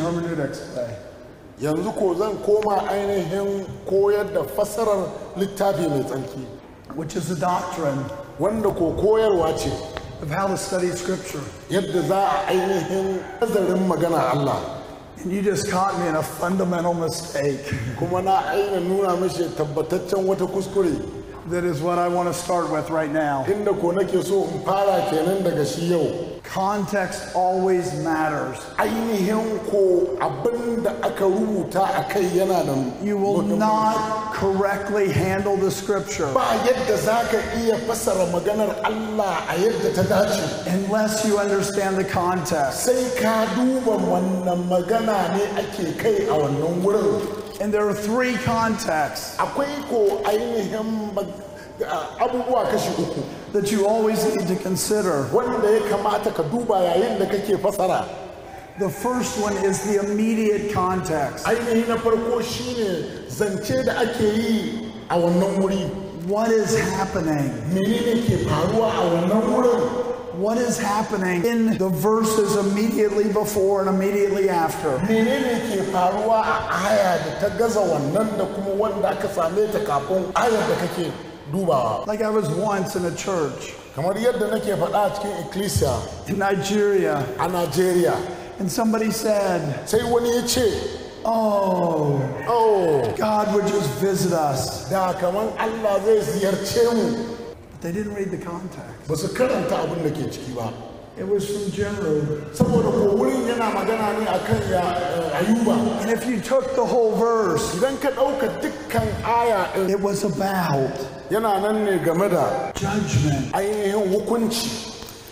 hermeneutics today. yanzu ko zan koma ainihin koyar da fassarar littafi mai tsarki which is the doctrine wanda ko koyarwa ce of how to study Scripture. yadda za a ainihin nazarin magana Allah And you just caught me in a fundamental mistake. kuma na aina nuna mashi tabbataccen wata kuskure That is what I want to start with right now. inda ko nake so in fara kenan daga shi yau Context always matters. ainihin ko abin da aka rubuta a kai yana da You will muhimmanci. not correctly handle the Scripture ba yadda za ka iya fassara maganar Allah a yadda ta dace unless you understand the context. sai ka duba wannan magana ne ake kai a wannan wurin And there are three contexts akwai ko ainihin mag- a- abubuwa kashi uku that you always need to consider. wanda ya kamata ka duba yayin da kake fasara The first one is the immediate context. ainihi na farko shine zance da ake yi a wannan wuri What is happening? menene ke faruwa a wannan wurin What is happening in the verses immediately before and immediately after? menene ke faruwa a aya da ta gaza wannan da kuma wanda aka same ta kafin ayar da kake dubawa Like I was once in a church kamar yadda nake faɗa a cikin ecclesia in Nigeria, a Najeriya and somebody said, sai wani ya ce Oh, oh God would just visit us. da kamar Allah zai ziyarce mu But they didn't read the context. ba su karanta abin da ke ciki ba It was from Jeremiah. saboda ko wurin yana magana ne akan ya eh, ayuba And if you took the whole verse, idan ka ɗauka dukkan aya ɗin it was about yana nan ne game da judgment. ainihin hukunci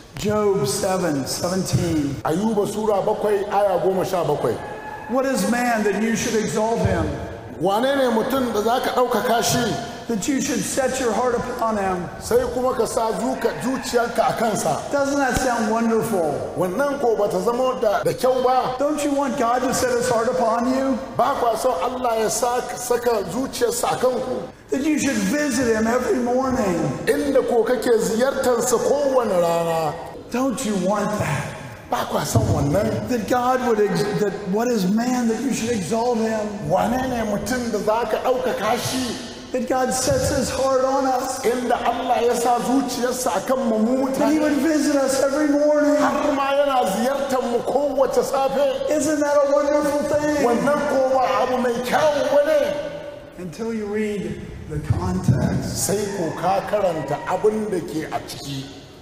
Job 7 17. ayuba sura bakwai aya goma sha bakwai What is man that you should exalt him? wane ne mutum da za ka ɗaukaka shi That you should set your heart upon him? sai kuma ka sa zuka zuciyarka a kansa Doesn't that sound wonderful? wannan ko bata zama da da kyau ba Don't you want God to set his heart upon you? ba kwa son Allah ya sa- saka zuciyarsa a kanku That you should visit him every morning? inda ko kake ziyartarsa kowane rana Don't you want that? ba kwa son wannan That God would, ex- that what is man that you should exalt him? wane ne mutum da za ka ɗaukaka shi That God sets his heart on us? inda Allah ya sa zuciyarsa a kan mu That he mutane would visit us every morning? har ma yana ziyartar mu kowace safe Isn't that a wonderful thing? wannan ko ba abu mai kyau bane Until you read the context sai ko ka karanta abin da ke a ciki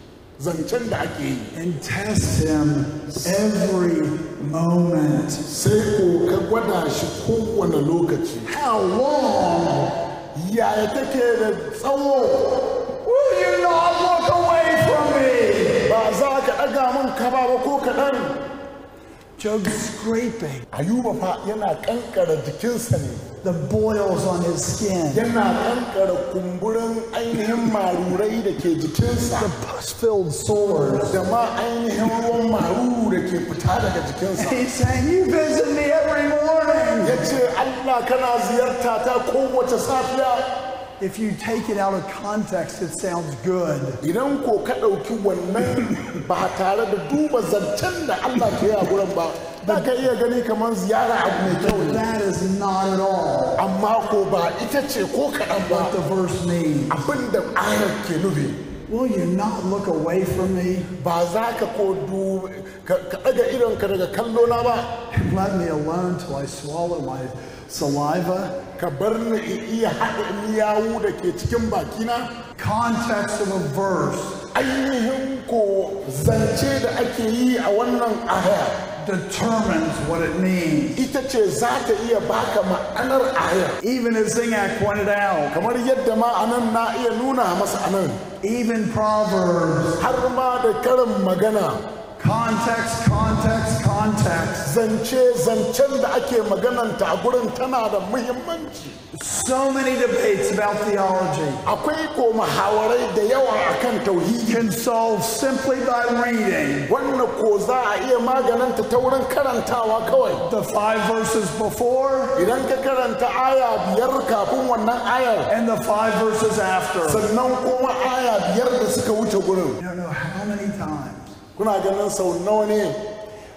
zancen da ake yi and test him every moment. sai ko ka gwada shi kowane lokaci How long yaya take da tsawo will you not look away from me? ba za ka ɗaga min kaba ba ko kaɗan Job's scraping ayuba fa yana ƙanƙara jikinsa ne the boils on his skin, yana ƙanƙara kumburin ainihin marurai da ke jikinsa the pus filled sores. da ma ainihin ruwan maruru da ke fita daga jikinsa He's saying, You visit me every morning. ya ce allah kana ziyarta ta kowace safiya If you take it out of context, it sounds good. idan ko ka ɗauki wannan ba tare da duba zancen da allah ke yi a gurin ba za ka iya gani kamar ziyara abu mai kyau ne That is not at all amma ko ba ita ce ko kaɗan what ba the verse means. abin da ayar ke nufi Will you not look away from me ba za ka ko du ka ka ɗaga idonka daga kallo na ba and let me alone till I swallow my saliva? ka bar ni in iya haɗa miyawu da ke cikin bakina Context of a verse ainihin ko zance da ake yi a wannan aya determines what it means. ita ce za ta iya baka ma'anar aya Even as Zingak pointed out, kamar yadda ma anan na iya nuna masa anan even Proverbs, har ma da karin magana context, context, context. zance zancen da ake magananta a gurin tana da muhimmanci So many debates about theology akwai ko muhawarai da yawa akan tauhidi can solve simply by reading wannan ko za a iya magananta ta wurin karantawa kawai the five verses before idan ka karanta aya biyar kafin wannan ayar and the five verses after. sannan kuma aya biyar da suka wuce gurin I don't know how many times kuna ganin sau nawa ne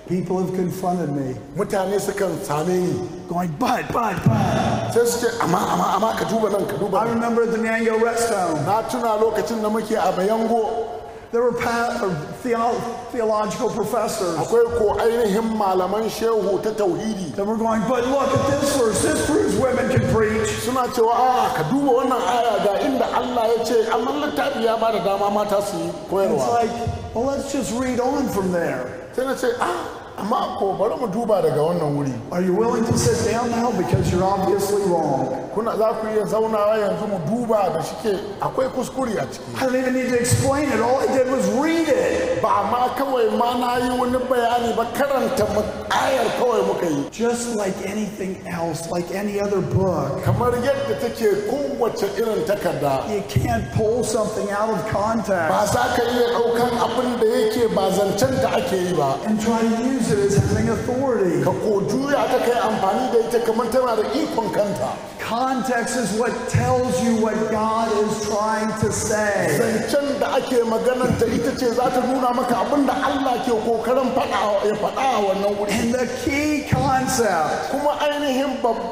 People have confronted me, mutane sukan same ni going, but, but, but. sai su ce amma amma amma ka duba nan ka duba I nan remember at the Nyango Rest Home, na tuna lokacin da muke a bayango there were pa- or theo- theological professors akwai ko ainihin malaman shehu ta tauhidi that were going, but look at this verse. This proves women can preach. suna cewa a ka duba wannan aya ga inda Allah ya ce amma littafi ya bada dama mata su yi It's koyarwa like, well, let's just read on from there. sai na ce a amma ko bari mu duba daga wannan wuri Are you willing to sit down now? Because you're obviously wrong. kuna za ku iya zaunawa yanzu mu duba da shike akwai kuskure a ciki I don't even need to explain it. All I did was read it. ba ma kawai ma na yi wani bayani ba karanta mu- ayar kawai muka yi Just like anything else, like any other book. kamar yadda take kowace irin takarda You can't pull something out of ba context za ka iya ɗaukan abin da yake ba zancen da ake yi ba and try to use it as having authority. ka ko juya ta kai amfani da ita kamar tana da ikon kanta Context is what tells you what God is trying to say. zancen da ake magananta ita ce za ta nuna maka abin da Allah ke kokarin faɗa ya faɗa a wannan wuri And the key concept kuma ainihin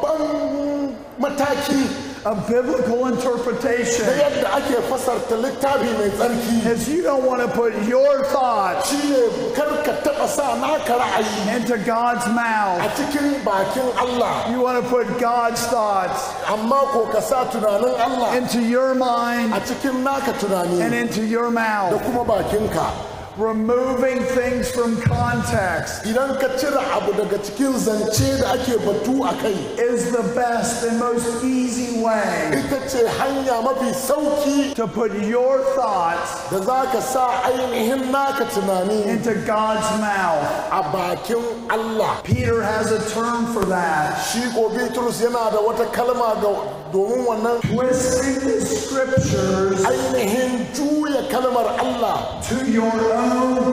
babban mataki of biblical da interpretation yadda ake fasarta littafi mai tsarki is you don't want to put your thoughts shine kar ka taɓa sa naka ra'ayi into God's a mouth. cikin bakin Allah You want to put God's thoughts amma ko ka sa tunanin Allah into your mind a cikin naka and tunani into your da mouth. kuma bakinka Removing things from context idan ka cire abu daga cikin zance da ake batu a kai is the best and most easy way ita ce hanya mafi sauki to put your thoughts da za ka sa ainihin naka tunani into God's mouth. a bakin Allah Peter has a term for that. shi ko Bitrus yana da wata kalma ga domin wannan Twisting the scriptures ainihin juya kalmar Allah to your own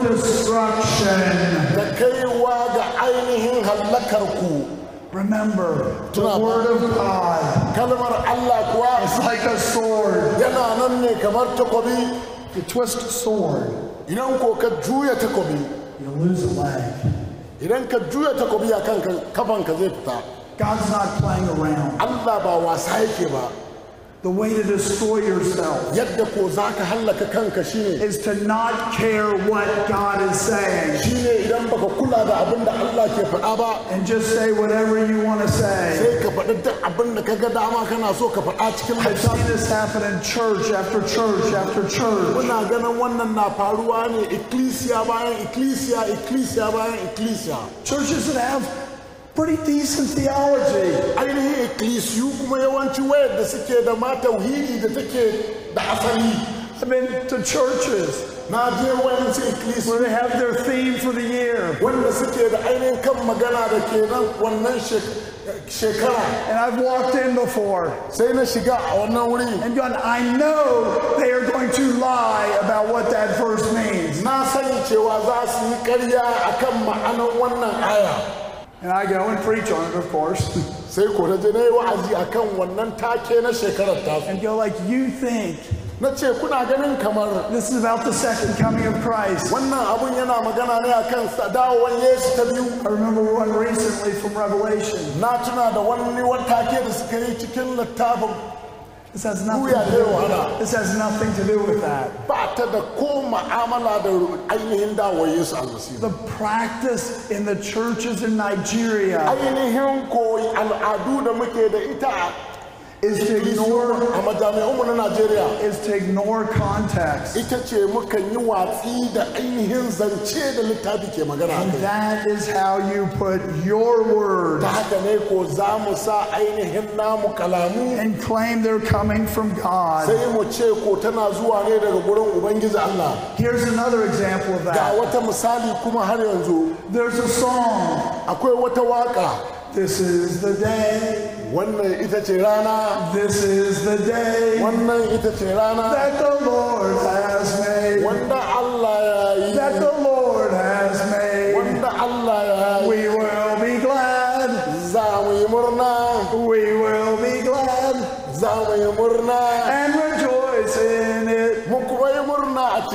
destruction. da kaiwa ga ainihin hallakar ku Remember, the Tuna- word of God kalmar Allah kuwa is like a sword. yana nan ne kamar takobi You twist a sword, idan ko ka juya takobi you lose a leg. idan ka juya takobi a kanka kafanka zai fita God's not playing around. Allah ba wasa yake ba The way to destroy yourself yadda ko za ka hallaka kanka shine is to not care what God is saying shine idan baka kula da abin da Allah ke faɗa ba and just say whatever you want to say. sai ka faɗi duk abin da ka ga dama kana so ka faɗa cikin I've seen littafi this happen in church after church after church. muna ganin wannan na faruwa ne ikkilisiya bayan ikkilisiya ikkilisiya bayan ikkilisiya Churches that have pretty decent theology. ainihin ikkilisiyu kuma yawanci wayar da suke da ma tauhidi da take da asali I've been to churches na je wayansu ikkilisiyu where they have their theme for the year. wanda suke da ainihin kan magana da ke nan wannan shek- shekara And I've walked in before sai na shiga a wannan wuri and gone, I know they are going to lie about what that verse means. na sani cewa za su yi karya akan ma'anar wannan aya And I go and preach on it, of course, sai ko na je na yi wa'azi akan wannan take na shekarar tasu and go like, you think na ce kuna ganin kamar this is about the second coming of Christ. wannan abun yana magana ne akan sa- dawowar yesu ta biyu I remember one recently from Revelation. na tuna da wani take da suka yi cikin littafin This has nothing Buya to ta do wahala. This has nothing to do with that. ba ta da ko ma'amala da ainihin dawowar yesu almasihu The practice in the churches in Nigeria ainihin koyi al'adu da muke da ita is to ignore a majami'unmu na najeriya is to ignore context. ita ce mukan yi watsi da ainihin zance da littafi ke magana a And kai that is how you put your word ta haka ne ko za mu sa ainihin namu kalamu and claim they're coming from God. sai mu ce ko tana zuwa ne daga gurin ubangiji Allah Here's another example of ga that. wata misali kuma har yanzu There's a song. akwai wata waka This is the day. wannan ita ce rana This is the day wannan ita ce rana that the Lord has made. wanda Allah ya yi That the Lord has made. wanda Allah ya yi We will be glad. za mu yi murna We will be glad za mu yi murna and rejoice in it. mu kuma yi murna a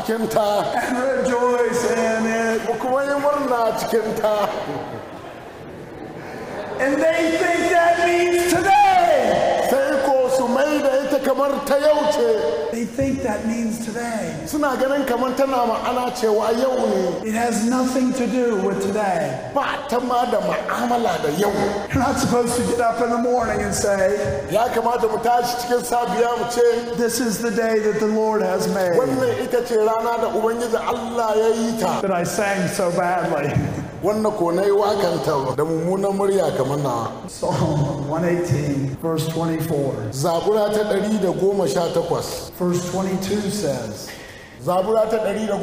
cikin ta and rejoice in it. mu kuma yi murna cikin ta And they think that means today. sai ko su mai da ita kamar ta yau ce They think that means today. suna ganin kamar tana ma'ana cewa yau ne It has nothing to do with today. ba ta ma da ma'amala da yau You're not supposed to get up in the morning and say, ya kamata mu tashi cikin safiya mu ce This is the day that the Lord has made. wannan ita ce rana da ubangiji allah ya yi ta That I sang so badly. wannan ko na yi wakanta da mummunan murya kamar na Psalm 118, verse 24. zabura ta 118 Verse 22 says, zabura ta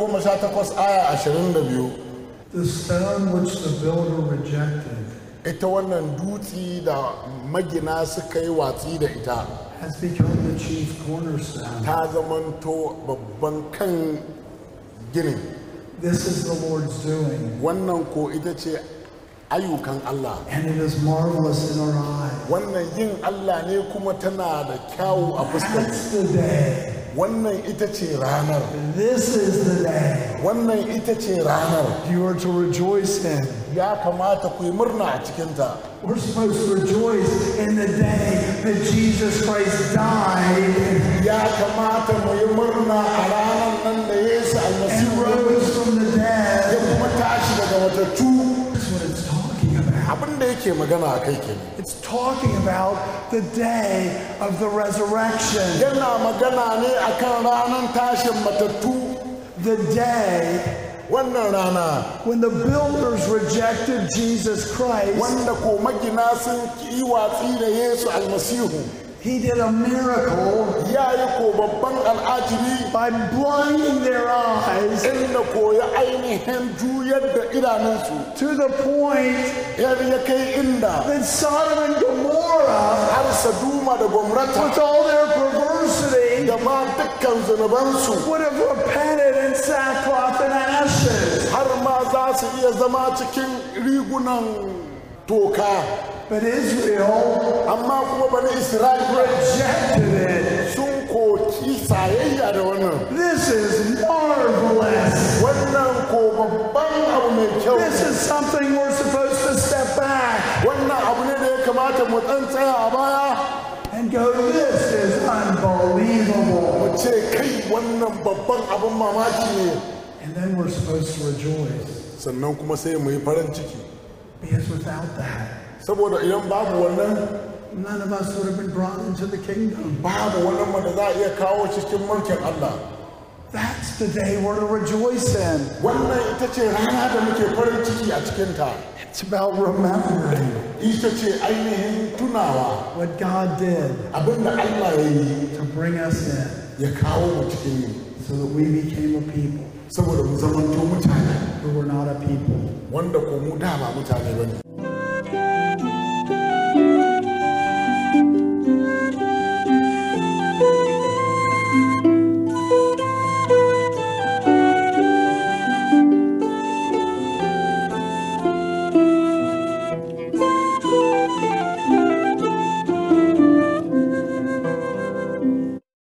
118 aya 22 The stone which the builder rejected ita wannan dutsi da magina suka yi watsi da ita has become the chief cornerstone. ta zamanto babban kan ginin This is the Lord's doing, wannan ko ita ce ayyukan Allah and it is marvelous in our eyes. wannan yin Allah ne kuma tana da kyawu a fuskar That's the day. wannan ita ce ranar This is the day wannan ita ce ranar you are to rejoice in. ya kamata ku yi murna a cikinta We're supposed to rejoice in the day that Jesus Christ died ya kamata mu yi murna a ranar nan da Yesu and almasihu rose from the ya dead. kuma tashi daga matattu That's what it's talking about. abin da yake magana a kai kenan It's talking about the day of the resurrection, yana magana ne akan ranar tashin matattu the day wannan rana when the builders rejected Jesus Christ. wanda ko magina sun yi watsi da Yesu almasihu He did a miracle ya yi ko babban al'ajibi by blinding their eyes inda ko ya ainihin juyar da idanunsu to the point yar ya kai inda that Sodom and Gomorrah, har saduma da gwamnata with all their perversity, da ma dukkan zunubansu would have repented in sackcloth and ashes. har ma za su iya zama cikin rigunan toka But Israel amma kuma bani isra'ila rejected it. sun koki sayayya da wannan This is marvelous. wannan ko babban abu mai kyau This is something we're supposed to step back wannan abu ne da ya kamata mu dan tsaya a baya and go, This is unbelievable. mu ce kai wannan babban abin mamaki ne And then we're supposed to rejoice sannan kuma sai mu yi farin ciki because without that, saboda idan babu wannan none of us would have been brought into the kingdom. babu wannan wanda za a iya kawo cikin mulkin Allah That's the day we're to rejoice in. wannan ita ce rana da muke farin ciki a cikinta It's about remembering ita ce ainihin tunawa what God did abinda Allah ya yi to bring us in ya kawo mu cikin yi so that we became a people saboda mu zamanto mutane who were not a people. wanda ko mu da ba mutane ba ne